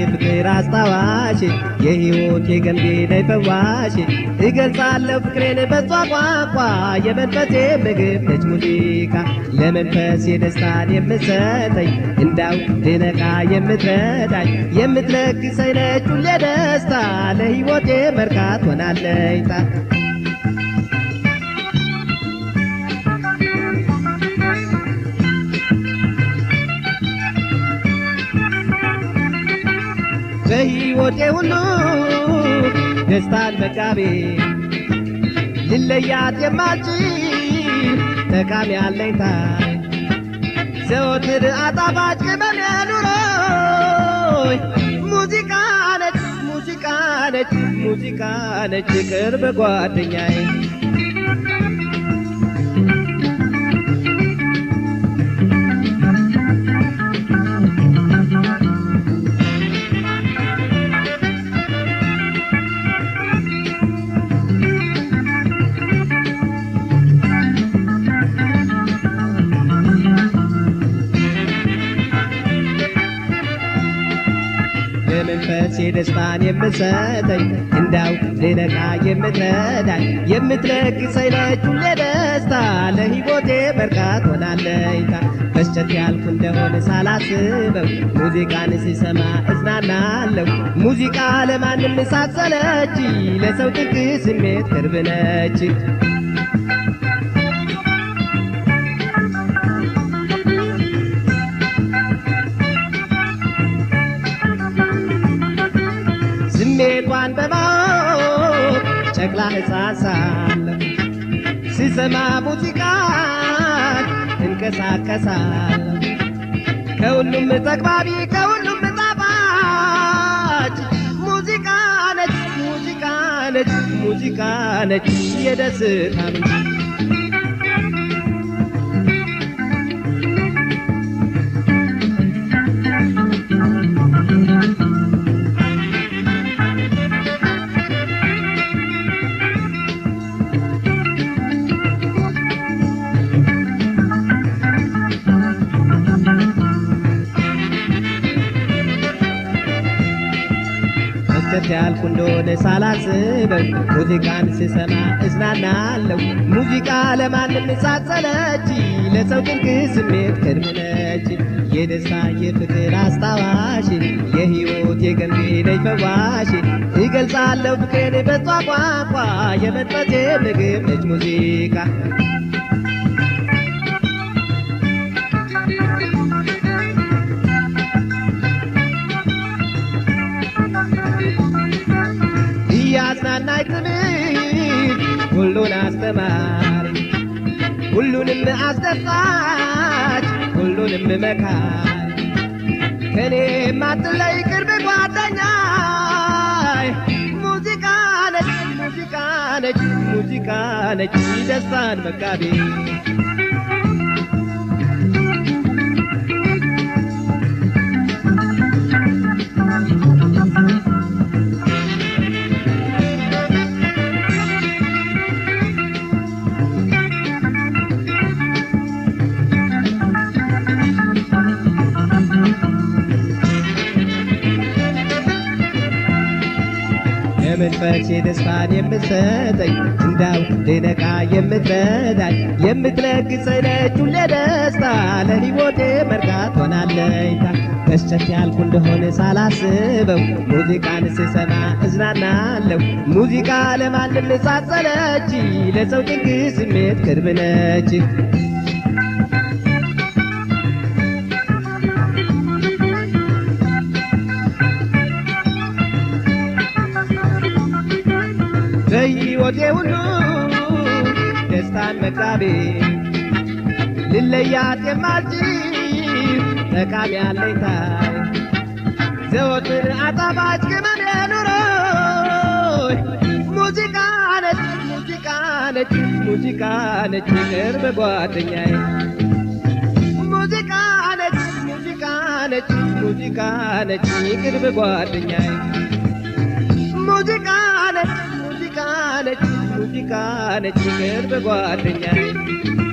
የፍቅር አስታዋሽ የሕይወት የገንቢ ነይ ፈዋሽ እገልጻለሁ ፍቅሬን በሷ ቋንቋ የመንፈሴ ምግብ ነች ሙዚቃ ለመንፈስ የደስታን የምትሰጠኝ እንዳው ድነቃ የምትረዳኝ የምትለግሰኝ ነች ሁሌ ደስታ ለሕይወቴ መርካት ሆናለኝታ በሕይወቴ ሁሉ ደስታን መጋቤ ልለያት የማልችል ጠቃሚ አለኝታ ዘወትር አጣፋጭ ቅመም ኑሮ ሙዚቃ ነች ሙዚቃ ነች ሙዚቃ ነች ቅርብ ጓደኛዬ በመንፈስ የደስታን የምትሰጠኝ እንዳው ልነቃ የምትረዳኝ የምትለግሰኝ ነች ሁሌ ደስታ ለሕይወቴ በርካት ሆናለኝታ መስጨት ያልኩ እንደሆነ ሳላስበው ሙዚቃን ሲሰማ እዝናናለሁ ሙዚቃ ለማንም ሳትሰለች ለሰው ጥግ ስሜት ቅርብ ነች ስሜቷን በማወቅ ጨቅላ ሕፃን ሳለሁ ስሰማ ሙዚቃ እንቀሳቀሳለሁ ከሁሉም ተግባቢ ከሁሉም ጣፋጭ ሙዚቃ ነች ሙዚቃ ነች ሙዚቃ ነች የደስታ ምንጭ መስጠት ያልኩ እንደሆነ ሳላስበው ሙዚቃን ስሰማ እዝናናለሁ ሙዚቃ ለማንም ሳትሰለች ለሰው ድንቅ ስሜት ቅርብ ነች የደስታ የፍቅር አስታዋሽ የሕይወት የገንቢ ነች ፈዋሽ እገልጻለሁ ፍቅሬን በሷ ቋንቋ የመንፈሴ ምግብ ነች ሙዚቃ እያዝናናኝ ትምህርት ሁሉን አስተማሪ ሁሉንም አስደሳች ሁሉንም መካሪ ከኔ ማትለይ ቅርብ ጓደኛይ ሙዚቃ ነች ሙዚቃ ነች ሙዚቃ ነች ደስታን መጋቢ የመንፈስ የደስታን የምትሰጠኝ እንዳው ልነቃ የምትረዳኝ የምትለግሰኝ ነች ሁሌ ደስታ ለሕይወቴ መርካት ሆናለኝታ መስጨት ያልኩ እንደሆነ ሳላስበው ሙዚቃን ስሰማ እዝናናለሁ ሙዚቃ ለማንም ሳትሰለች ለሰው ድንቅ ስሜት ቅርብ ነች በሕይወቴ ሁሉ ደስታን መጋቤ ልለያት የማልችል ጠቃሚ አለኝታዬ ዘወትር አጣፋጭ ቅመም ኑሮ ሙዚቃ ነች ሙዚቃ ነች ሙዚቃ ነች ቅርብ ጓደኛዬ ሙዚቃ ነች ሙዚቃ ነች ሙዚቃ ነች ቅርብ ጓደኛዬ ሙዚቃ ነች ሙዚቃ ነች ሙዚቃ ነች ቅርብ ጓደኛዬ